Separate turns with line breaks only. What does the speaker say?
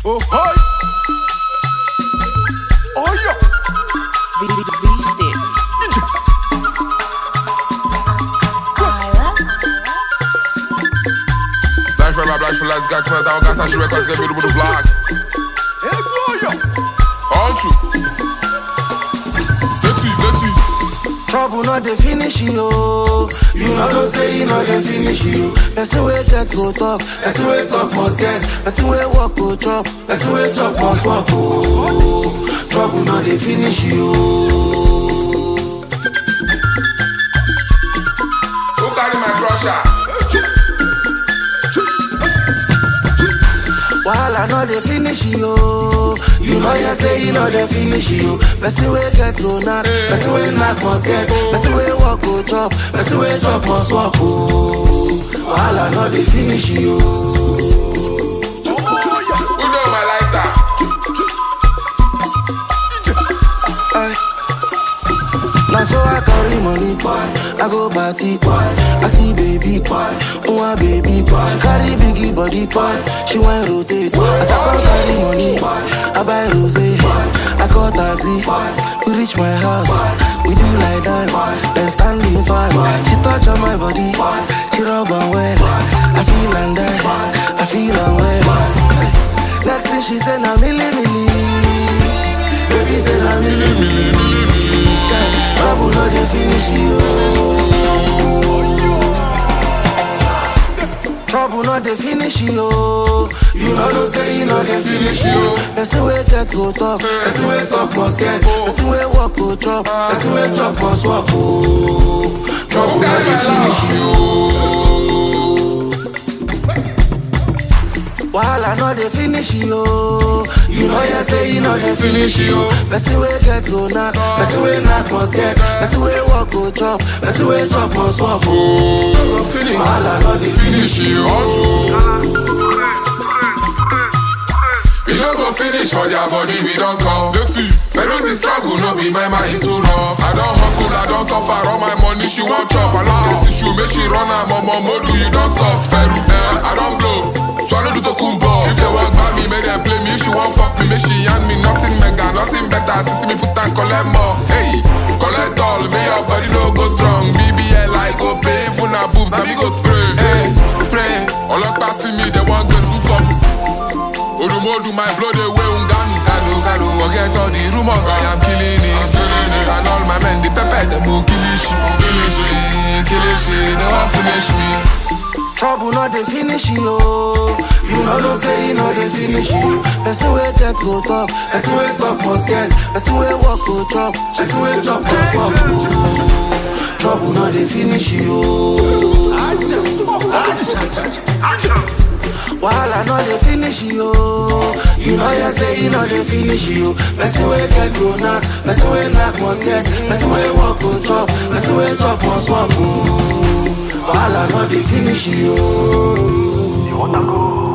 Oh, hi. Oh, yeah.
V, v, v sticks.
Black for black for last got come down, got some records, get me to the block.
Hey, boy, yeah.
Aren't you? Vexy, vexy.
Trouble not dey finish you. You know no say you know dey finish you. Person wey get go talk, person wey talk must get, person wey walk go chop, person wey chop must walk. Oh, trouble not dey finish you.
Who carry my crusher?
Wahala no dey finish you. You know you say you know dey finish you. Person wey get go knack, person wey knack must get, person wey walk go chop, person wey chop must walk. Oh, wahala no dey finish you.
Oh, yeah.
Who know my lighter?
Ay. Now so I carry money, boy. I go party, boy. I see baby, boy. One baby, boy. She carry biggie body, boy. She want rotate. As I come carry money, I buy rose. I call taxi. We reach my house. We do like that. Then standing fine. She touch on my body. She rub on well. I feel and die. I feel and well. Next thing she said, now milli milli. Baby say na milli milli milli. Chai, Trouble no dey finish you. Trouble no dey finish you. You know no say you know dey finish you. Person wey get go talk, person wey talk must get, person wey walk go chop, person wey chop must walk. Oh, trouble no dey finish you. Wahala no dey finish you. You know you say you know dey finish you. Person wey get go knack, person wey knack must get, person wey walk go chop, person wey chop must walk. Oh, wahala no dey finish you.
Aren't you? We no go finish for their body, we don't come. Let's see. Pero the struggle, no be my mind is too rough. I don't hustle, I don't suffer, all my money she want chop. I love this issue, make she run her mama modu, you don't soft. Peru, eh, I don't blow. Swallow the tokumbo. If they walk by me, make them play me. If she want fuck me, make she hand me nothing mega, nothing better. See me put and collect more. Hey, collect all, may your body no go strong. BBL, I go pay, even a boobs, and me go spray. Hey, spray. All up see me, they want go to stop. Odumodu, my blood away unganu Ganu, ganu, forget all the rumors I am killing it And all my men, the pepper, them will kill it Kill it, kill it, they won't finish me
Trouble no dey finish you. You know no say you know dey finish you. Person wey get go talk, person wey talk must get, person wey walk go chop, person wey chop must walk. Oh, Trouble no dey finish you. Wahala no dey finish you. You know you say you know dey finish you. Person wey get go knack, person wey knack must get, person wey walk go chop, person wey chop must walk. Oh, Wahala no dey finish you.
You wanna go?